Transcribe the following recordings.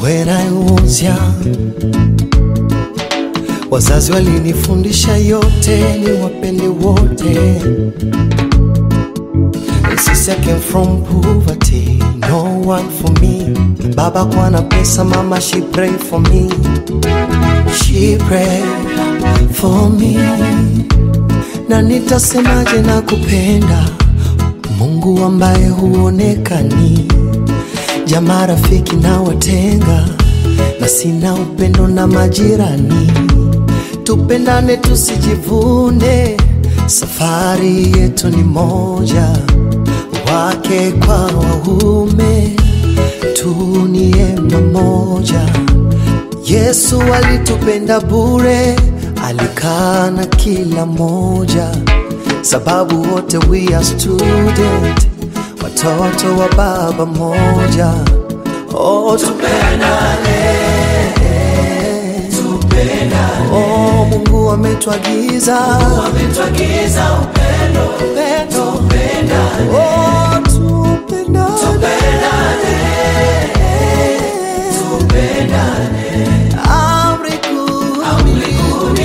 When I was young, wazazi walinifundisha yote ni wapende wote. Since I came from poverty, no one for me. Baba kwa na pesa, mama she pray for me. She pray for me. Na nitasemaje na kupenda Mungu ambaye huonekani, jamaa rafiki na watenga, na sina upendo na majirani. Tupendane tusijivune, safari yetu ni moja, wake kwa waume, tu ni ema moja. Yesu alitupenda bure, alikaa na kila moja, sababu wote we are student, watoto wa baba moja. Oh, tupendane, oh, Mungu ametuagiza upendo, oh, tupendane, amri kuu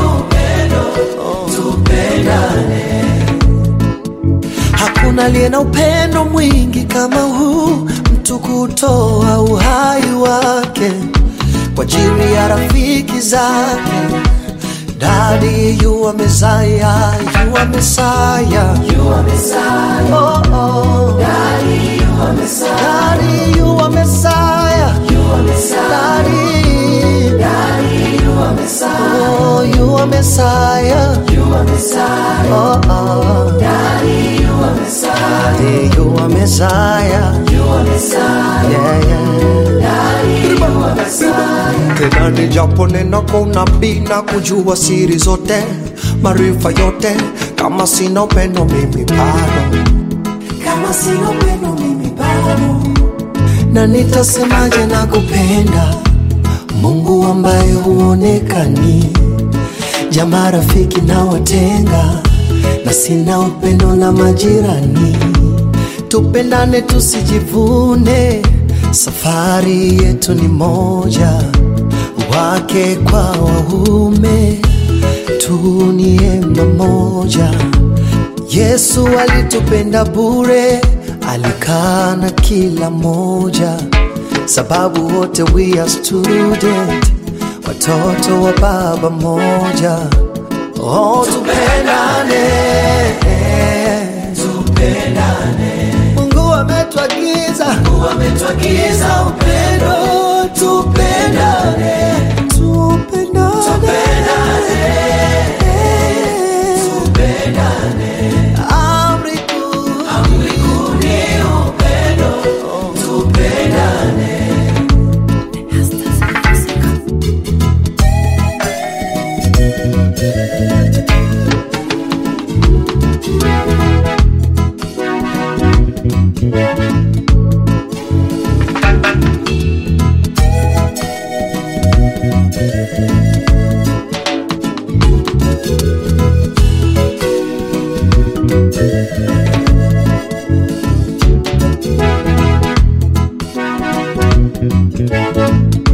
Hakuna aliye na upendo mwingi kama huu, mtu kutoa uhai wake kwa ajili ya rafiki zake. Daddy, you are Messiah, you are Messiah, you are Messiah. Oh, oh. Daddy, you are Messiah. Daddy, you are Messiah. You are Messiah. Daddy, Daddy, you are Messiah. Oh, you are Messiah. You are Messiah. Oh, oh. Daddy, you are Messiah. Daddy, you are Messiah. You are Messiah. Yeah, yeah. Daddy, you are Messiah. Tena ni japo neno kwa unabii na kujua siri zote, maarifa yote, kama sina upendo mimi bado, kama sina upendo mimi bado, na nitasemaje na kupenda Mungu ambaye huonekani, jamaa rafiki na watenga, na sina upendo na majirani. Tupendane tusijivune, safari yetu ni moja, wake kwa waume, tu ni ema moja. Yesu alitupenda bure, alikaa na kila moja, sababu wote we are student, watoto wa baba moja. Oh, tupendane, tupendane. Mungu ametuagiza, Mungu ametuagiza upendo, tupendane, tupendane, tupendane. Amri kuu, amri kuu ni upendo, tupendane. Thank you.